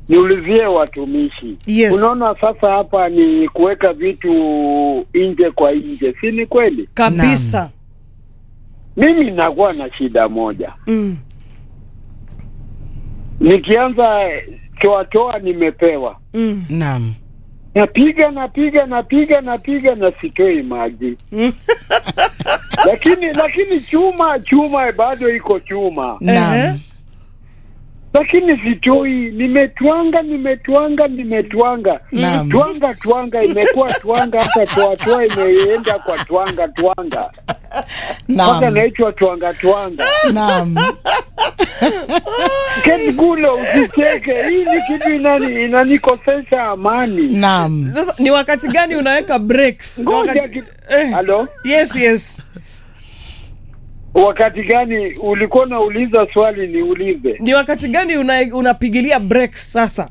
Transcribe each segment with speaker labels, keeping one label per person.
Speaker 1: niulizie watumishi.
Speaker 2: Yes.
Speaker 1: Unaona sasa hapa ni kuweka vitu nje kwa nje, si ni kweli?
Speaker 2: kabisa
Speaker 1: Mimi nakuwa na shida moja,
Speaker 2: mm.
Speaker 1: nikianza toa toa, nimepewa
Speaker 2: Mm.
Speaker 3: Naam.
Speaker 1: napiga napiga napiga napiga na sitoi maji
Speaker 2: Mm.
Speaker 1: lakini lakini chuma chuma bado iko chuma,
Speaker 2: Ehe.
Speaker 3: Naam.
Speaker 1: lakini sitoi. Nimetwanga nimetwanga nimetwanga
Speaker 3: Naam.
Speaker 1: twanga twanga, imekuwa twanga, hata toa toa imeenda kwa twanga twanga, mpaka
Speaker 3: Naam.
Speaker 1: naitwa twanga twanga.
Speaker 3: Naam.
Speaker 1: Keti Gulo, usicheke, hii ni kitu inani inanikosesha amani.
Speaker 3: Naam.
Speaker 2: Sasa ni wakati gani unaweka breaks? Ni
Speaker 1: Ngoja
Speaker 2: wakati...
Speaker 1: ki-
Speaker 2: eh.
Speaker 1: Halo,
Speaker 2: Yes, yes.
Speaker 1: wakati gani ulikuwa unauliza swali? Niulize
Speaker 2: Ni wakati gani una, unapigilia breaks sasa?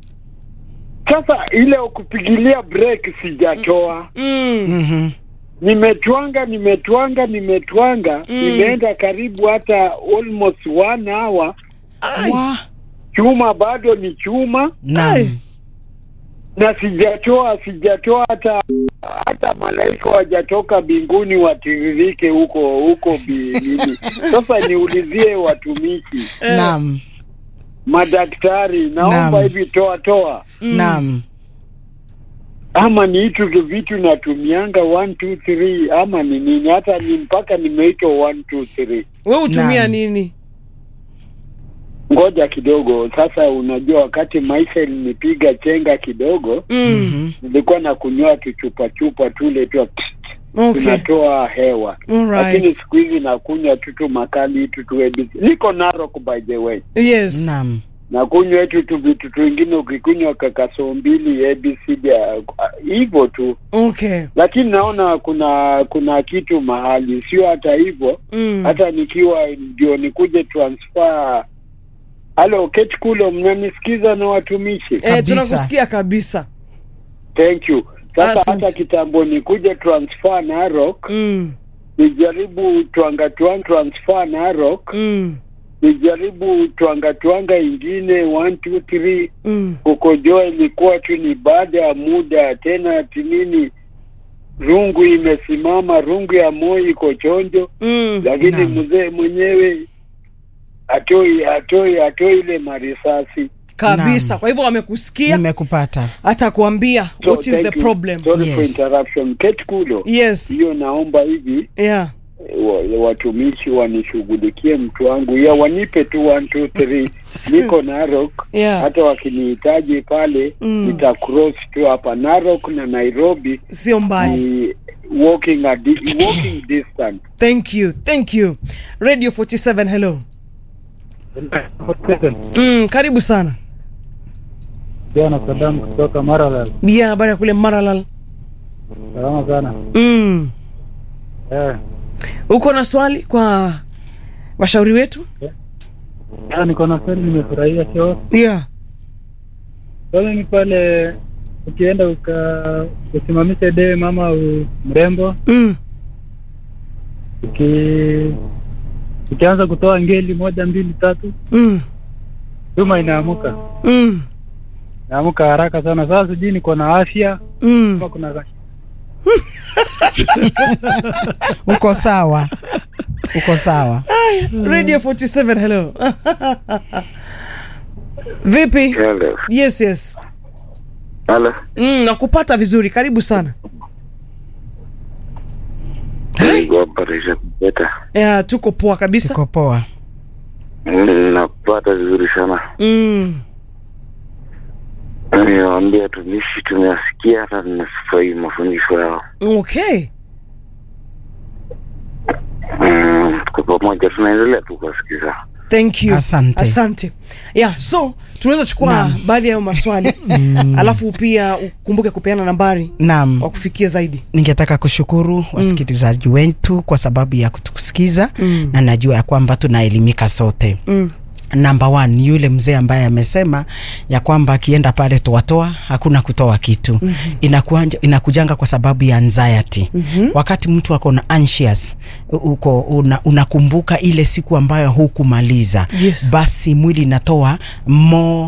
Speaker 1: sasa. Ile kupigilia break sijatoa,
Speaker 2: Mm.
Speaker 3: Mhm.
Speaker 1: nimetwanga nimetwanga nimetwanga, imeenda karibu hata almost one hour.
Speaker 2: Ai.
Speaker 3: Wa.
Speaker 1: Chuma bado ni chuma,
Speaker 3: Naam.
Speaker 1: na sijatoa sijatoa hata hata malaika wajatoka mbinguni watiririke huko huko bi- nini. Sasa niulizie watumishi,
Speaker 3: Naam.
Speaker 1: madaktari, naomba
Speaker 3: Naam.
Speaker 1: hivi toa toa,
Speaker 3: Naam.
Speaker 1: ama ni hitu tu vitu natumianga one two three, ama ni nini? Hata ni mpaka nimeitwa one two three.
Speaker 2: We hutumia
Speaker 3: Naam.
Speaker 2: nini?
Speaker 1: Ngoja kidogo sasa. Unajua, wakati maisha ilinipiga chenga kidogo,
Speaker 2: Mm.
Speaker 3: Mhm.
Speaker 1: nilikuwa na kunywa tuchupa chupa tule tu
Speaker 2: Okay.
Speaker 1: tunatoa hewa
Speaker 2: All
Speaker 1: lakini
Speaker 2: right.
Speaker 1: siku hizi nakunywa tutu makali tu tu ABC. Niko Narok by the way,
Speaker 2: Yes.
Speaker 3: Naam.
Speaker 1: nakunywa tu tu vitu twingine, ukikunywa kakaso mbili ABCD uh, hivyo tu,
Speaker 2: Okay.
Speaker 1: lakini naona kuna kuna kitu mahali, sio hata hivyo
Speaker 2: Mm.
Speaker 1: hata nikiwa ndio nikuje transfer. Halo Kate Kulo, mnanisikiza na watumishi?
Speaker 2: Eh,
Speaker 3: Kabisa.
Speaker 2: tunakusikia kabisa.
Speaker 1: Thank you. Sasa
Speaker 2: Asante.
Speaker 1: hata kitambo nikuje transfer Narok,
Speaker 2: Mm.
Speaker 1: nijaribu twanga twanga transfer Narok
Speaker 2: Mm.
Speaker 1: nijaribu twanga twanga ingine one two three
Speaker 2: Mm.
Speaker 1: kukojoa ilikuwa tu ni baada ya muda tena tinini rungu imesimama rungu ya moyo iko chonjo
Speaker 2: Mm.
Speaker 1: lakini
Speaker 3: Naam.
Speaker 1: mzee mwenyewe atoi atoi atoi ile marisasi
Speaker 2: Kabisa.
Speaker 3: Naam.
Speaker 2: Kwa hivyo wamekusikia
Speaker 3: Nimekupata.
Speaker 2: hata kuambia
Speaker 1: So,
Speaker 2: what is
Speaker 1: thank
Speaker 2: the
Speaker 1: you.
Speaker 2: problem.
Speaker 1: sorry for
Speaker 3: Yes.
Speaker 1: interruption Kate Kulo
Speaker 2: Yes.
Speaker 1: hiyo naomba hivi
Speaker 2: Yeah.
Speaker 1: wa- watumishi wanishughulikie mtu wangu ya wanipe tu one two three niko Narok
Speaker 2: Yeah.
Speaker 1: hata wakinihitaji pale
Speaker 2: Mm.
Speaker 1: nita cross tu hapa Narok na Nairobi
Speaker 2: Sio mbali.
Speaker 1: ni walking a di- walking distance.
Speaker 2: Thank you. Thank you. Radio 47 hello. Mm, karibu sana.
Speaker 4: Jana Saddam kutoka Maralal.
Speaker 2: Bia habari ya kule Maralal.
Speaker 4: Salama sana.
Speaker 2: Mm.
Speaker 4: Eh,
Speaker 2: Uko na swali kwa washauri wetu?
Speaker 4: ah, niko na swali nimefurahia show.
Speaker 2: Yeah.
Speaker 4: Swali ni pale ukienda uka usimamishe dee mama u, mrembo
Speaker 2: Mm.
Speaker 4: uki ukianza kutoa ngeli moja mbili tatu
Speaker 2: Mm.
Speaker 4: chuma inaamuka
Speaker 2: Mm.
Speaker 4: inaamuka haraka sana. Sasa sijui niko na afya
Speaker 2: Mm.
Speaker 4: kama kuna kash-
Speaker 3: Uko sawa. Uko sawa.
Speaker 2: Radio 47 hello. Vipi?
Speaker 5: Hello.
Speaker 2: Yes, yes.
Speaker 5: Hello.
Speaker 2: Mm, nakupata vizuri. Karibu sana.
Speaker 5: Kuwaparisha kupeta.
Speaker 2: Yeah, tuko poa kabisa.
Speaker 3: Uko poa.
Speaker 5: Nakupata vizuri sana.
Speaker 2: Mm.
Speaker 5: Niwaambia tumishi tumewasikia hata nimefurahi mafundisho yao.
Speaker 2: Okay.
Speaker 5: Mm, Kwa pamoja tunaendelea tu kuwasikiza.
Speaker 2: Thank you.
Speaker 3: Asante.
Speaker 2: Asante. Yeah, so tunaweza chukua
Speaker 3: Naam.
Speaker 2: baadhi ya hayo maswali alafu pia ukumbuke kupeana nambari
Speaker 3: Naam.
Speaker 2: wa kufikia zaidi.
Speaker 3: ningetaka kushukuru wasikilizaji wetu kwa sababu ya kutusikiza
Speaker 2: Mm.
Speaker 3: na najua ya kwamba tunaelimika sote
Speaker 2: Mm.
Speaker 3: namba one ni yule mzee ambaye amesema ya kwamba akienda pale toatoa hakuna kutoa kitu mm-hmm. Inakuanja, inakujanga kwa sababu ya anxiety mm-hmm. Wakati mtu ako na anxious uko una, unakumbuka ile siku ambayo hukumaliza
Speaker 2: Yes.
Speaker 3: basi mwili inatoa more